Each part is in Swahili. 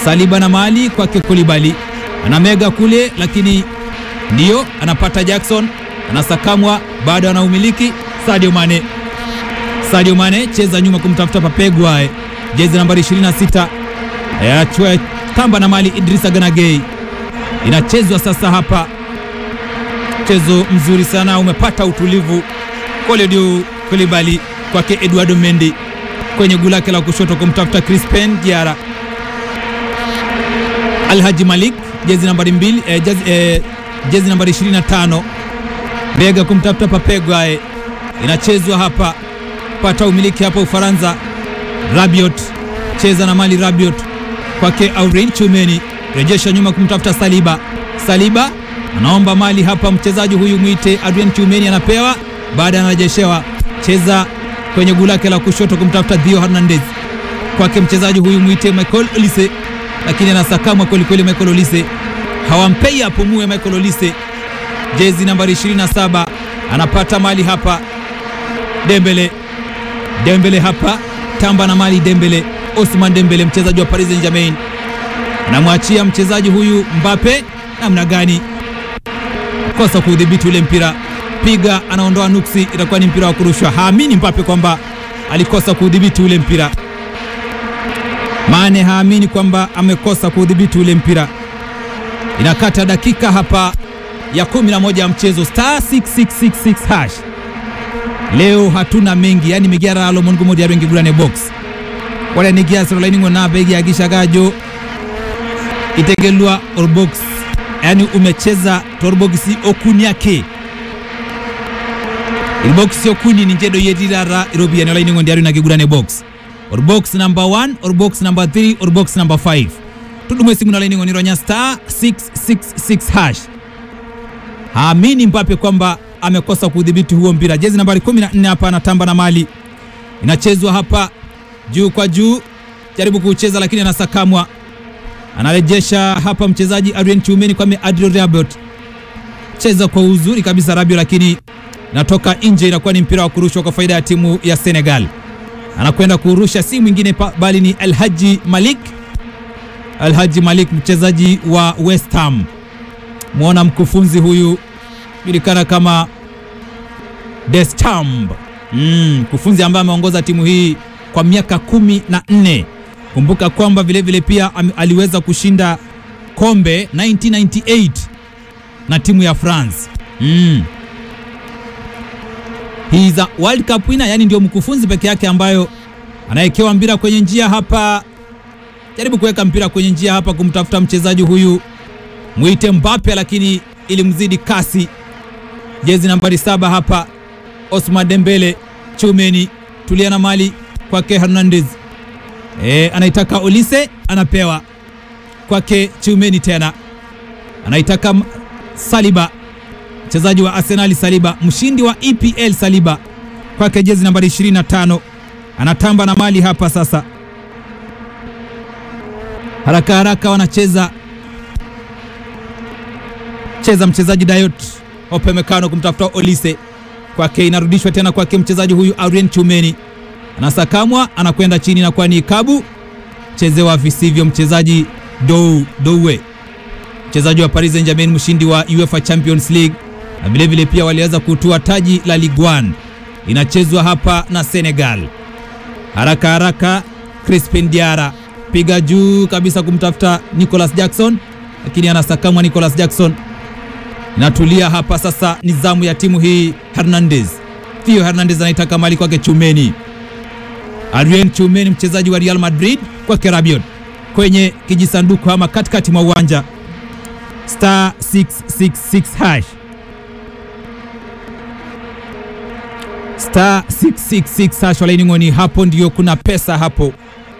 Saliba na mali kwake Kulibali, anamega kule, lakini ndiyo anapata Jackson, anasakamwa, bado anaumiliki Sadio Mane. Sadio Mane cheza nyuma kumtafuta Papegwae, jezi nambari 26 achua tamba na mali Idrisa Ganagei, inachezwa sasa hapa. Mchezo mzuri sana umepata utulivu. Kolidio Kulibali kwake Eduardo Mendy kwenye guu lake la kushoto kumtafuta Crispin Diara. Alhaji Malik jezi nambari mbili, eh, jezi, eh, jezi nambari 25 bega kumtafuta Papegwae, inachezwa hapa, pata umiliki hapa Ufaransa. Rabiot cheza na mali Rabiot kwake Aurelien Tchouameni, rejesha nyuma kumtafuta Saliba. Saliba anaomba mali hapa, mchezaji huyu mwite Aurelien Tchouameni anapewa, baada anarejeshewa, cheza kwenye guu lake la kushoto kumtafuta Theo Hernandez, kwake mchezaji huyu mwite Michael Olise, lakini anasakamwa kwelikweli. Michael Olise hawampei apumue. Michael Olise jezi nambari 27 anapata mali hapa. Dembele, Dembele hapa tamba na mali Dembele, Osman Dembele mchezaji wa Paris Saint-Germain anamwachia mchezaji huyu Mbappe. Namna gani kosa kuudhibiti ule mpira, piga, anaondoa nuksi, itakuwa ni mpira wa kurushwa. Haamini Mbappe kwamba alikosa kuudhibiti ule mpira. Mane haamini kwamba amekosa kuudhibiti ule mpira. Inakata dakika hapa ya 11 ya mchezo star 6666 hash. Leo hatuna mengi, yani migiara alo mongo modi yarengi gulane box wala nigia sirolaini ngona begi agisha gajo itegelwa or box, yani umecheza torbogisi okuni yake ilbox okuni ni njedo yedirara irobi yani olaini ngondi na gigulane box or box number 1 or box number 3 or box number 5 tudumwe simu na laini ngoni ronya star 666 hash haamini Mbappe kwamba amekosa kudhibiti huo mpira. Jezi nambari 14 hapa anatamba na mali, inachezwa hapa juu kwa juu, jaribu kucheza lakini anasakamwa, anarejesha hapa mchezaji Adrien Tchouameni kwa Adrien Rabiot, cheza kwa uzuri kabisa Rabiot, lakini natoka nje, inakuwa ni mpira wa kurushwa kwa faida ya timu ya Senegal. Anakwenda kurusha si mwingine bali ni Alhaji Malik, Alhaji Malik mchezaji wa West Ham mwona mkufunzi huyu julikana kama Deschamps mm, mkufunzi ambaye ameongoza timu hii kwa miaka kumi na nne. Kumbuka kwamba vilevile pia am, aliweza kushinda kombe 1998 na timu ya France mm. He is a World Cup winner, yani ndio mkufunzi peke yake ambayo anawekewa mpira kwenye njia hapa, jaribu kuweka mpira kwenye njia hapa kumtafuta mchezaji huyu mwite Mbappe, lakini ilimzidi kasi. Jezi nambari saba hapa Osman Dembele. Tchouameni tulia na mali kwake Hernandez, e, anaitaka Olise, anapewa kwake Tchouameni, tena anaitaka Saliba, mchezaji wa Arsenal Saliba, mshindi wa EPL Saliba, kwake jezi nambari 25, anatamba na mali hapa sasa, haraka haraka wanacheza cheza mchezaji Dayot Opemekano kumtafuta Olise kwake, inarudishwa tena kwake mchezaji huyu Aurelien Tchouameni, anasakamwa anakwenda chini na kwani Kabu chezewa visivyo mchezaji Dou Douwe, mchezaji wa Paris Saint-Germain, mshindi wa UEFA Champions League na vilevile pia waliweza kutua taji la Ligue 1. Inachezwa hapa na Senegal, haraka haraka. Crispin Diara piga juu kabisa kumtafuta Nicolas Jackson, lakini anasakamwa Nicolas Jackson Natulia hapa sasa, ni zamu ya timu hii. Hernandez, Theo Hernandez anaitaka mali kwake Tchouameni. Adrien Tchouameni mchezaji wa Real Madrid kwake Rabiot kwenye kijisanduku ama katikati mwa uwanja star 666 hash star 666 hash walainingoni, hapo ndio kuna pesa hapo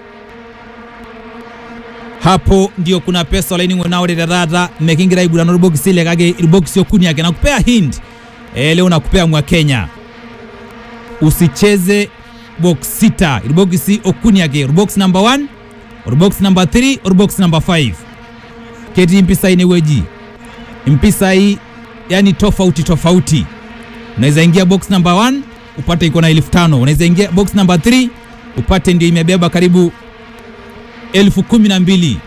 hapo ndio kuna pesa olaining'o naoreterata mekingira aigurana orbokisi ile kake irbokisi okuni yake nakupea hint e, leo nakupea mwa Kenya usicheze box sita irbokisi okuni yake orbox number 1 orbox number 3 orbox number 5 keti mpisa ineweji mpisa hii yani tofauti tofauti unaweza ingia box number 1 upate iko na elfu tano unaweza ingia box number 3 upate ndio imebeba karibu elfu kumi na mbili